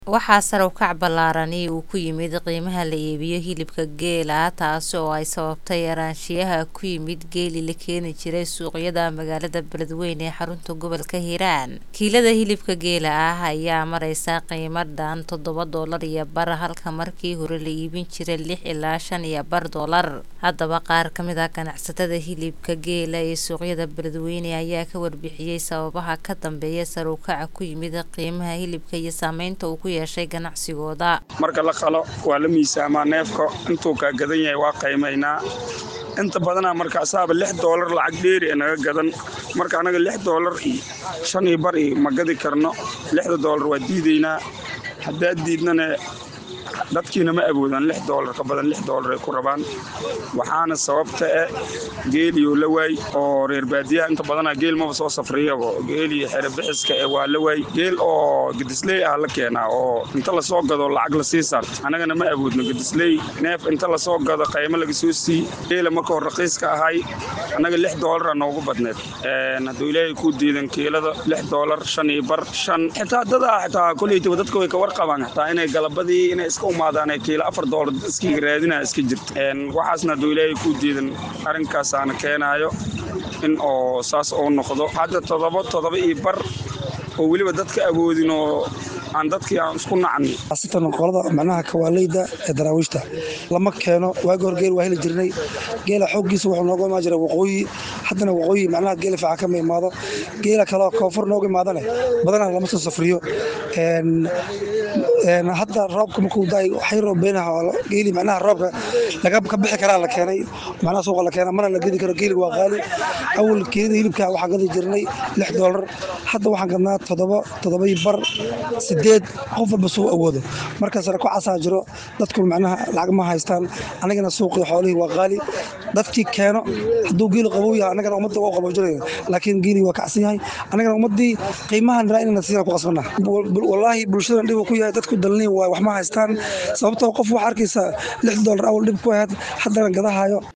Waxaa sare u kac ballaaran uu ku yimid qiimaha la iibiyo hilibka geela taasi oo ay sababtay yaraanshiyaha ku yimid geelii la keeni jiray suuqyada magaalada Beledweyne ee xarunta gobolka Hiiraan. Kiilada hilibka geela ah ayaa mareysa qiimo dhan toddoba doolar iyo bar halka markii hore la iibin jiray lix ilaa shan iyo bar doolar. Haddaba qaar ka mid ah ganacsatada hilibka geela ee suuqyada Beledweyne ayaa ka warbixiyay sababaha ka dambeeya sare u kaca ku yimid qiimaha hilibka iyo saameynta uu ku yeeshay ganacsigooda. marka la qalo waa la miisaamaa neefka intuu kaa gadan yahay waa qiimaynaa inta badanaa marka asaaba lix doolar lacag dheeri ee naga gadan marka anaga lix doolar iyo shan iyo bar iyo ma gadi karno lixda doolar waa diidaynaa haddaad diidnana dadkiina ma awoodaan lix doolar ka badan lix doolar ay ku rabaan waxaana sababta eh geeliyoo la waay oo reer baadiyaha inta badanaa geel maba soo safriyabo geeliyo xere bixiska eh waa la waay geel oo gedisley ah la keenaa oo inta lasoo gado lacag lasii saarto annagana ma awoodno gedisley neef inta lasoo gado qaymo laga soo sii geela marka hor raqiiska ahay annaga lix doolara noogu badneed hadduu ilaahay kuu diidan kiilada lix doolar shan iyo bar shan xitaa dadaa xitaa koleytaba dadka way ka warqabaan xitaa inay galabadii inay iska umaadaan kiilo afar doolar iskiga raadinaa iska jirta waxaasna hadduu ilaahay kuu diidan arrinkaasaana keenaayo in oo saas oo noqdo hadda toddoba toddoba iyo bar oo weliba dadka awoodin oo aan dadkii aan isku nacni asitan qolada macnaha kawaaleyda ee daraawiishta lama keeno waagi hor geel waa heli jirnay geela xooggiisa wuxuu nooga imaan jiray waqooyi haddana waqooyi macnaha geela fiican kama imaado geela kaleo koonfur nooga imaadane badanaa lama soo safriyo hadda roobka markuu daay waxay roobeynaha geeli macnaha roobka laga ka bixi karaa la keenay macnaha suuqa la keena mana la gedi karo geeliga waa qaali awal keelida hilibka waxaan gadi jirnay lix doolar hadda waxaan gadnaa toddoba toddobai bar sideed qof walba suu awoodo marka sare ku casaa jiro dadku macnaha lacag ma haystaan anigana suuqii xoolihii waa qaali dadkii keeno hadduu geeli qabow yahay anagana ummadda waa qaboojinaya laakiin geeli waa kacsan yahay anagana ummaddii qiimahan raa inana siiyaan ku qasbana wallaahi bulshadan dhib ku yahay dadku dalniin waay wax ma haystaan sababtoo qof waxaa arkaysa lix doolar awal dhib ku ahayd haddana gadahayo